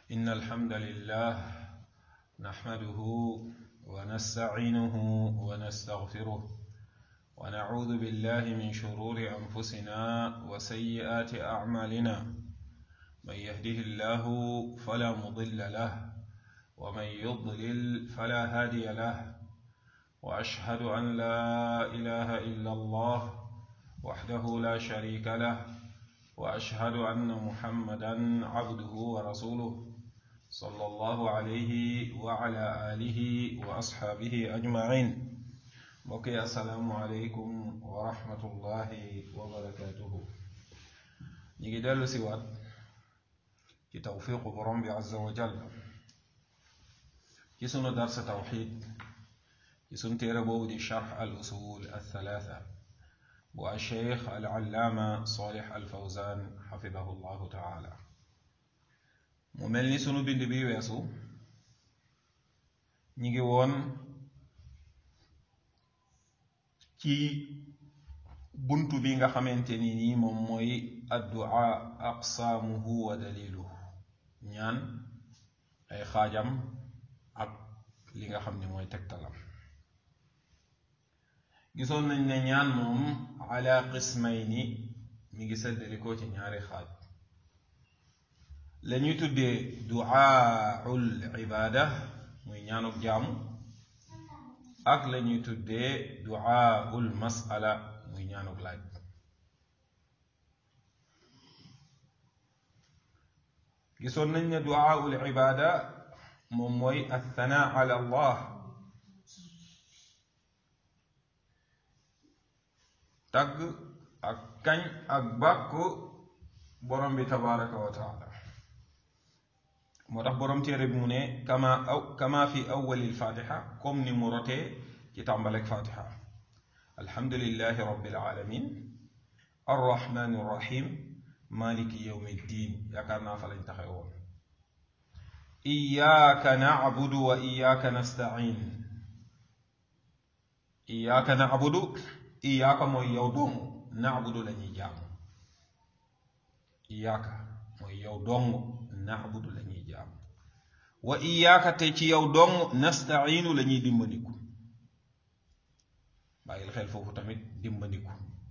إن الحمد لله نحمده ونستعينه ونستغفره ونعوذ بالله من شرور أنفسنا وسيئات أعمالنا من يهده الله فلا مضل له ومن يضلل فلا هادي له وأشهد أن لا إله إلا الله وحده لا شريك له واشهد ان محمدا عبده ورسوله صلى الله عليه وعلى اله واصحابه اجمعين بقي السلام عليكم ورحمه الله وبركاته نيجي دلو سيوات في توفيق برم عز وجل في سنة درس توحيد في سنة ربو دي شرح الأصول الثلاثة bu alcheikh alallaama solih alfawzan xafidahu llahu taala mu mel ni sunu bind bi weesu ñi ngi woon ci buntu bi nga xamante ni nii moom mooy addua aqsaamuhu wa daliluhu ñaan ay xaajam ak li nga xam ne mooy tegtalam gisoon nañ ne ñaan moom ala qismayni mi ngi séddalikoo ci ñaari xaaj la ñuy tuddee duaaul ibaada muy ñaanuk jaamu ak la ñuy tuddee duaaul masala muy ñaanuk laaj gisoon nañ ne duaaul ibaada moom mooy athanaa ala allah tagg ak kañ ak bàkku borom bi tabaraka wa taala moo tax borom téere bi mu ne kama aw kama fi awwali lfatiha comme ni mu rotee ci tàmbalek fatiha alhamdulillahi rabbil alamin arrahmani rrahim maliki yawmi ddin yaakaar naa fa lañ taxe woon iyyaka na'budu wa iyyaka nasta'in iyyaka na'budu iyaaka mooy yow dong naabudu la ñuy jaamu iyaaka mooy yow dong naabudu la ñuy jaamu wa iyaaka te ci yow dong nastainu la ñuy dimbandiku bàyyil xel foofu tamit dimbandiku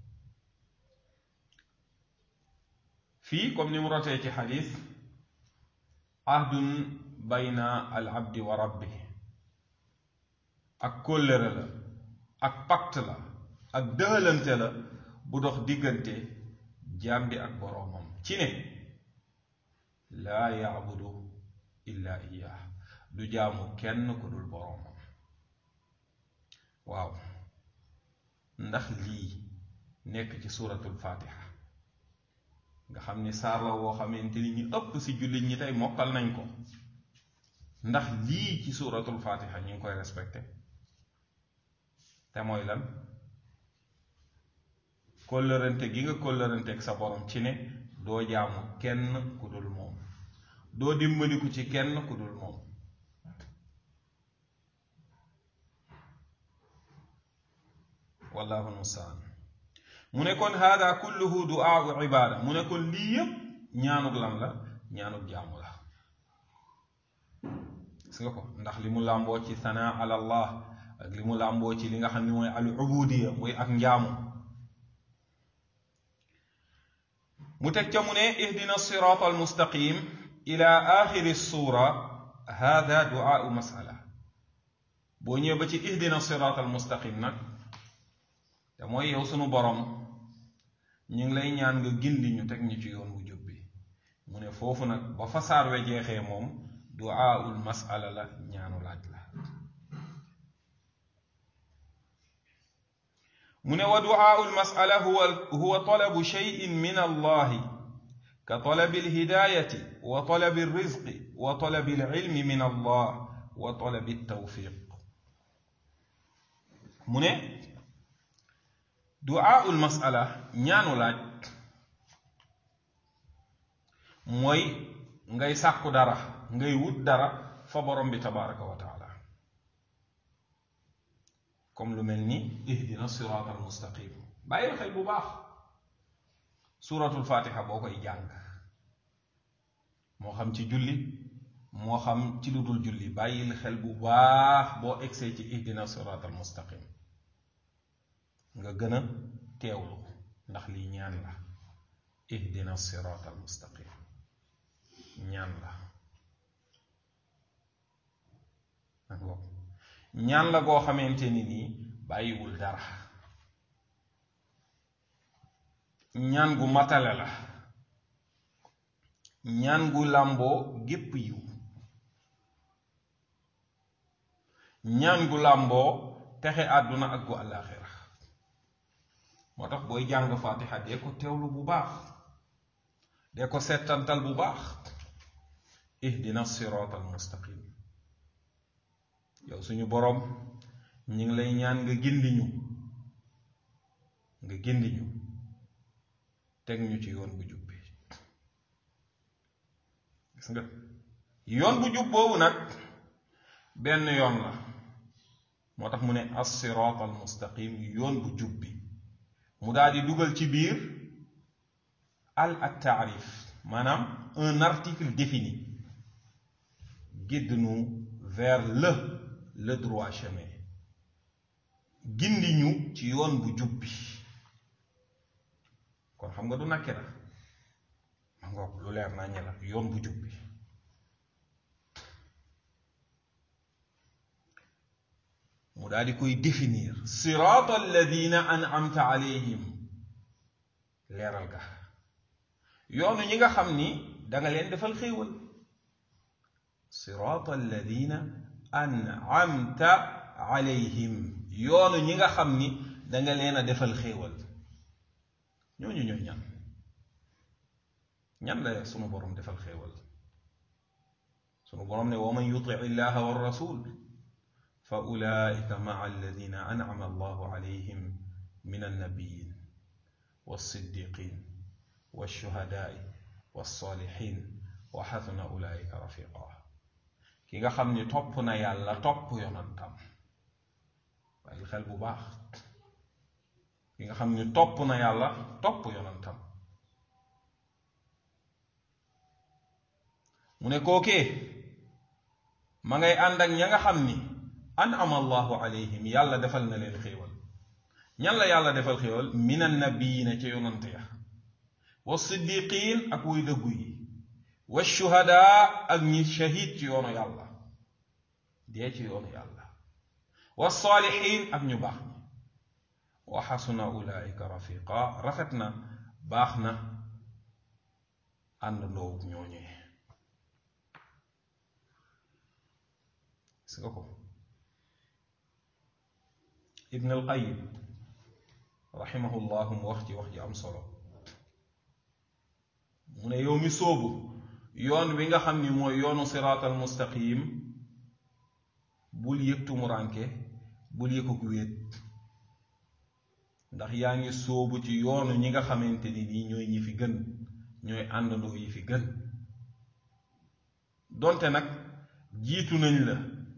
fii comme ni mu rotee ci xadis ahdun bayna al abdi wa rabbi ak kóllëre la ak pacte la ak dëhalante la bu dox diggante jaam bi ak boroomam ci ne laa yaabudu illa iyaah du jaamu kenn ku dul boroomam waaw ndax lii nekk ci suuratul faatiha nga xam ni saar la woo xamante ni ñu ëpp ci jullit ñi tey mokkal nañ ko ndax lii ci suuratul faatiha ñu ngi koy respecté te mooy lan kóllërante gi nga kóllërante ak sa borom ci ne doo jaamu kenn ku dul moom doo dimbaliku ci kenn ku dul moom wallahu almustaan mu ne kon hada kulluhu duaau ibaada mu ne kon lii yépp ñaanug lan la ñaanug jaamu la gis nga ko ndax li mu làmboo ci sanaa ala allah ak li mu làmboo ci li nga xam ne mooy al ubudiya muy ak njaamu mu teg ca mu ne ihdina siraat almustaqim ila axiri suura hada duaau masala boo ñëwee ba ci ihdina siraat almustaqim nag te mooy yow sunu borom ñu ngi lay ñaan nga gindi ñu teg ñu ci yoon wu jub bi mu ne foofu nag ba fa saar we jeexee moom duaaul masala la ñaanu laaj la mu ne wa duaau lmasala huwa huwa talabu cheyin min allahi ka talabi alhidayati wa talabi alrizqi wa talabi alilmi min allah wa talabi altawfiq mu ne duaau lmasala ñaanu laaj mooy ngay sàkku dara ngay wut dara fa borom bi tabaraka wa taala comme lu mel ni ihdina siraat al mustaqim bàyyil xel bu baax suratul fatiha boo koy jàng moo xam ci julli moo xam ci lu dul julli bàyyil xel bu baax boo egsee ci ihdina sirat al mustaqim nga gën a teewlu ndax lii ñaan la ihdina sirat al mustaqim ñaan la ñaan la goo xamante ni nii bàyyiwul dara ñaan gu matale la ñaan gu làmboo gépp yiw ñaan gu làmboo texe àdduna ak gu àllaaxira moo tax booy jàng faatiha dee ko teewlu bu baax dee ko settantal bu baax ihdina siraat al mustaqim yow suñu boroom ñi ngi lay ñaan nga gindi ñu nga gindi ñu teg ñu ci yoon bu jub bi gis nga yoon bu jub boobu nag benn yoon la moo tax mu ne as-siraat al mustaqim yoon bu jub bi mu daal di dugal ci biir al ak taarif maanaam un article défini guide-nous vers le le droit chemin gindi ñu ci yoon bu jub bi kon xam nga du nakke la ma ngoog lu leer naa ñe la yoon bu jub bi mu daal di koy définir siraat alladina an'amta alayhim leeral ga yoonu ñi nga xam ni danga leen defal xéewal siraat alladina an'amta alayhim yoonu ñi nga xam ni danga leen a defal xéewal ñooñu ñooy ñan ñan la sunu boroom defal xéewal sunu boroom ne wa man yuti illaha wa rasul fa ulaika maa alladina an'ama allahu alayhim min annabiyin والصديقين والشهداء والصالحين وحسن أولئك رفيقا ki nga xam ni topp na yàlla topp yonantam bàyyil xel bu baax ki nga xam ni topp na yàlla topp yonantam mu ne kookee ma ngay ànd ak ña nga xam ni an'ama allahu alayhim yàlla defal na leen xéewal ñan la yàlla defal xéewal min annabiyiina ca yonante ya wa siddiqin ak wuy dëggu yi wa shuhadaa ak ñi shahid ci yoonu yàlla dee ci yoonu yàlla wa saalihin ak ñu baax ñi wa xasuna ulaika rafiqa rafet na baax na ànd ndoowu ñooñee gis nga ko ibn al qayim raximahullahu mu wax ci wax ji am solo mu ne yow mi sóobu yoon wi nga xam ni mooy yoonu siraatal mustaqim bul yëg tumuranke bul yëg ku wéet ndax yaa ngi sóobu ci yoonu ñi nga xamante ni nii ñooy ñi fi gën ñooy àndandoo yi fi gën donte nag jiitu nañ la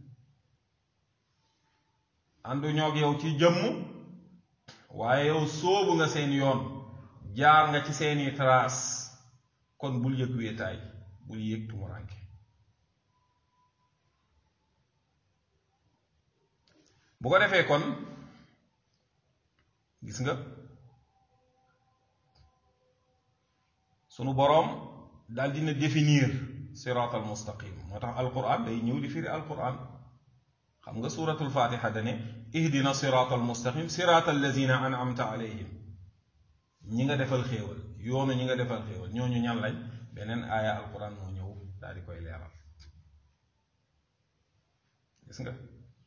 àndu ñoog yow ci jëmm waaye yow sóobu nga seen yoon jaar nga ci seeni trace kon bul yëg wéetaay bul yëg tumuranke bu ko defee kon gis nga sunu boroom daal dina définir siraatal mustaqim moo tax alquran day ñëw di firi alquran xam nga suratul fatiha dane ihdina siraatal mustaqim siraatal lazina an'amta alayhim ñi nga defal xéewal yoonu ñi nga defal xéewal ñooñu ñan lañ beneen aaya alquran moo ñëw daal di koy leeral gis nga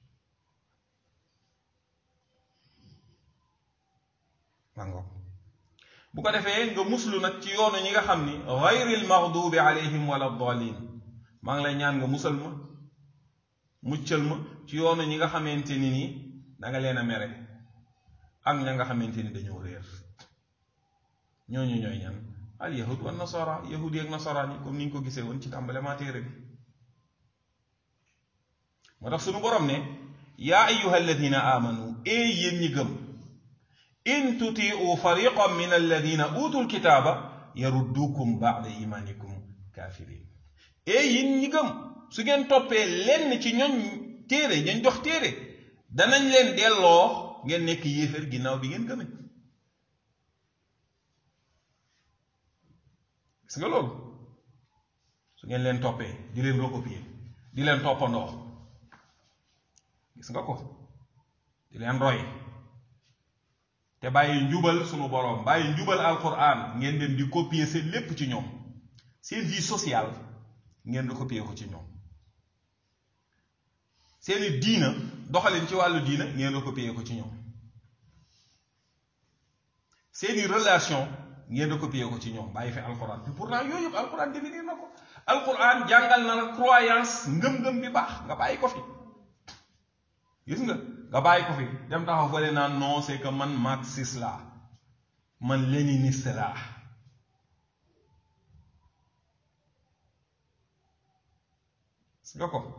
mango bu ko defee nga muslu nag ci yoonu ñi nga xam ni gayril maghdubi alayhim wala dalin maa ngi lay ñaan nga musal ma muccal ma ci yoonu ñi nga xamante ni nii danga leen a mere ak ña nga xamante ni dañoo réer ñooñu ñooy ñan al yahud wa nasara yahud yi ak nasaraan yi comme ni ñu ko gisee woon ci tàmbalema téere bi moo tax sunu borom ne yaa ayuha alladina amanu ee yéen ñi gëm in tutiu fariqan min alladina utul kitaaba yaruddukum baada imanikum kafirin ee yéen ñi gëm su ngeen toppee lenn ci ñoñ téere ñañ jox téere danañ leen delloo ngeen nekk yéeféer ginnaaw bi ngeen gëme gis nga loolu su ngeen leen toppee di leen recopier di leen toppandoo gis nga ko di leen roy te bàyyi njubal sunu boroom bàyyi njubal alquran ngeen dem di copier seen lépp ci ñoom seen vie sociale ngeen di copier ko ci ñoom seeni diina doxalin ci wàllu diina ngeen di copier ko ci ñoom seeni relation ngeen di copier ko ci ñoom bàyyi fi alquran te pourtant yooyu yëpp alquran définir na ko alquran jàngal na la croyance ngëm-ngëm bi baax nga bàyyi ko fi gis nga nga bàyyi ko fi dem taxaw fële naan non c'est que man marxiste laa man léniniste laa gis nga ko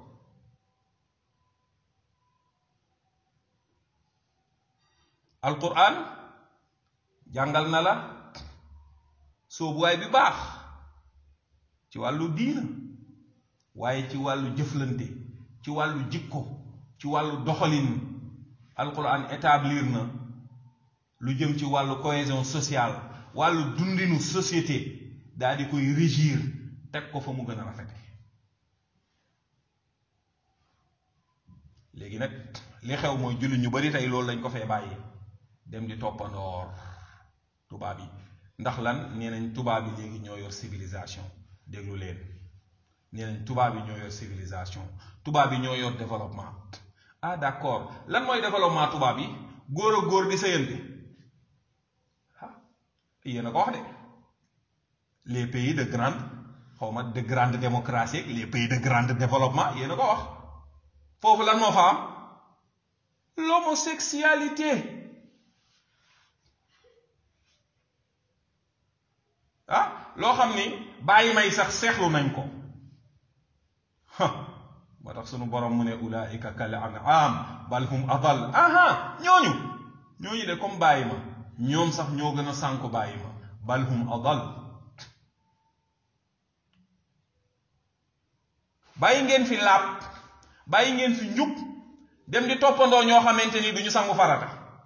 alquran jàngal na la soobuwaay bi baax ci wàllu diina waaye ci wàllu jëflante ci wàllu jikko ci wàllu doxalin alquran établir na lu jëm ci wàllu cohésion sociale wàllu dundinu société daal di koy régir teg ko fa mu gën a rafete léegi nag li xew mooy jullit ñu bari tey loolu lañ ko fee bàyyi dem di toppandoor tubaab yi ndax lan nee nañ tubaab yi léegi ñoo yor civilisation déglu leen nee nañ tubaab yi ñoo yor civilisation tubaab yi ñoo yor développement ah d'accord lan mooy développement tubaab yi góor a góor di sëyante ah yéen a ko wax de les pays de grande xaw ma de grande démocratie les pays de grande développement yéen a ko wax foofu lan moo fa am l'homosexualité ah loo xam ni bàyyi may sax seexlu nañ ko moo tax sunu borom mu ne ulaika kal an'am bal hum adal aha ñooñu ñooñu de comme bàyyi ma ñoom sax ñoo gën a sànku bàyyi ma bal hum adal bàyyi ngeen fi laab bàyyi ngeen fi njub dem di toppandoo ñoo xamante ni duñu sangu farata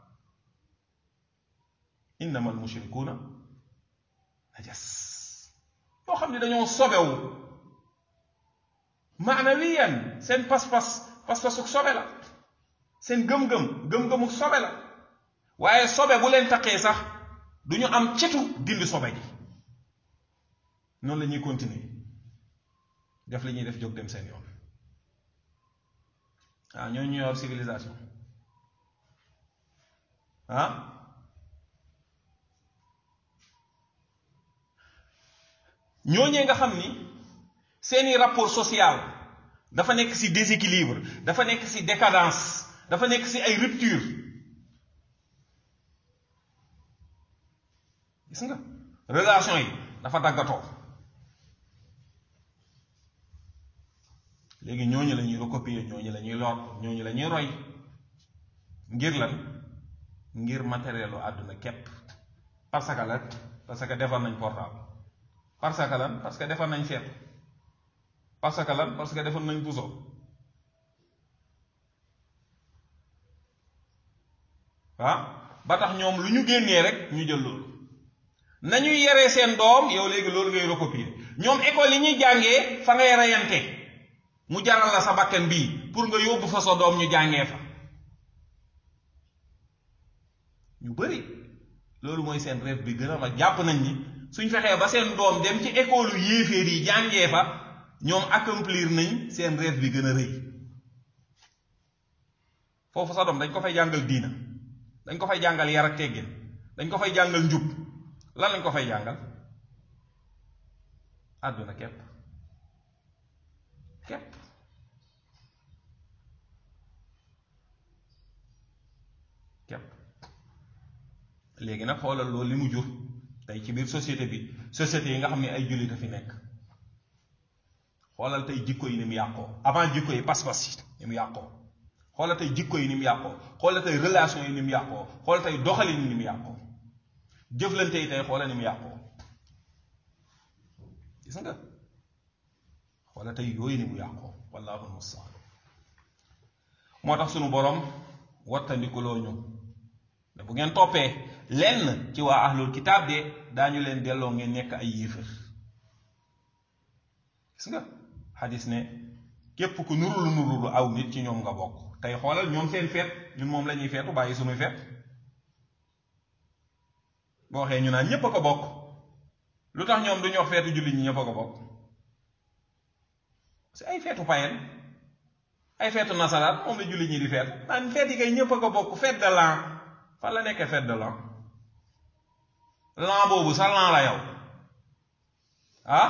innama al mushrikuuna najas yoo xam ne dañoo sobewu maanawiyan seen pas-pas pas-pasuk sobe la seen gëm-gëm gëm-gëmuk sobe la waaye sobe bu leen taqee sax du ñu am cetu dindi sobe gi noonu la ñuy continuer def li ñuy def jóg dem seen yoon ah ñoo ñu yor civilisation ah ñooñee nga xam ni seeni rapport social dafa nekk ci déséquilibre dafa nekk ci décadence dafa nekk ci ay rupture gis nga relation yi dafa daggatoo léegi ñooñu la ñuy recopier ñooñu la ñuy lor ñooñu la ñuy roy ngir lan ngir matérielu àdduna képp parce que lan parce que defar nañ portable parce que lan parce que defar nañ seetu parce que lan parce que defar nañ puso ah ba tax ñoom lu ñu génnee rek ñu jël loolu nañuy yaree seen doom yow léegi loolu ngay recopier ñoom école yi ñuy jàngee fa ngay reyante mu jaral la sa bakkan bii pour nga yóbbu fa sa doom ñu jàngee fa ñu bari loolu mooy seen rêve bi gën a mag jàpp nañ ni suñ fexee ba seen doom dem ci école yu yéeféer yi jàngee fa ñoom accomplir nañ seen rêve bi gën a rëy foofu sa doom dañ ko fay jàngal diina dañ ko fay jàngal yar ak teggin dañ ko fay jàngal njub lan lañ ko fay jàngal àdduna képp képp képp léegi nag xoolal loolu li mu jur tey ci biir société bi société yi nga xam ne ay jullit a fi nekk xoolal tey jikko yi ni mu yàqoo avant jikko yi pas-pas yi ni mu yàqoo xoolal tey jikko yi ni mu yàqoo xoolal tey relation yi ni mu yàqoo xoolal tey doxalin yi ni mu yàqoo jëflante yi tey xoolal ni mu yàqoo gis nga wala tey yooyu ni mu yàqoo wallahu almustaan moo tax sunu borom wattandikuloo ñu ne bu ngeen toppee lenn ci waa ahlul kitaab de daañu leen delloo ngeen nekk ay yéefar gis nga xadis ne képp ku nurulu nurulu aw nit ci ñoom nga bokk tey xoolal ñoom seen feet ñun moom la ñuy feetu bàyyi sunuy feet boo waxee ñu naan ñépp a ko bokk lu tax ñoom duñu wax feetu jullit ñi ñépp a ko bokk c'est ay feetu payen ay feetu nasaraan moom la jullit ñi di feet naan feet yi kay ñépp a ko bokk fête de l'an fan la nekkee fête de l'an l'an boobu sa l'an la yow ah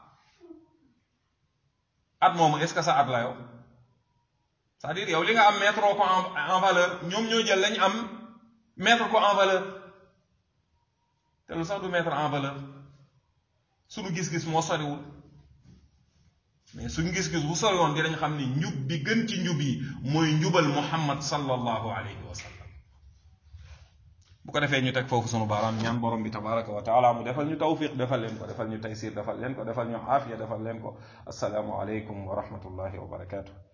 at moomu est-ce que sa at la yow c'est-à-dire yow li nga am mettre ko en valeur ñoom ñoo jël lañ am mettre ko en valeur te lu sax du mettre en valeur suñu gis-gis moo soriwul mais suñu gis-gis bu sori woon dinañ xam ni njub bi gën ci njub yi mooy njubal muhammad sallallahu alayhi wa sallam bu ko defee ñu teg foofu sunu baaraam ñaan borom bi tabaraka wa taala mu defal ñu tawfiq defal leen ko defal ñu taysir defal leen ko defal ñu aafiya defal leen ko assalaamu aleykum wa rahmatullahi wa barakatuh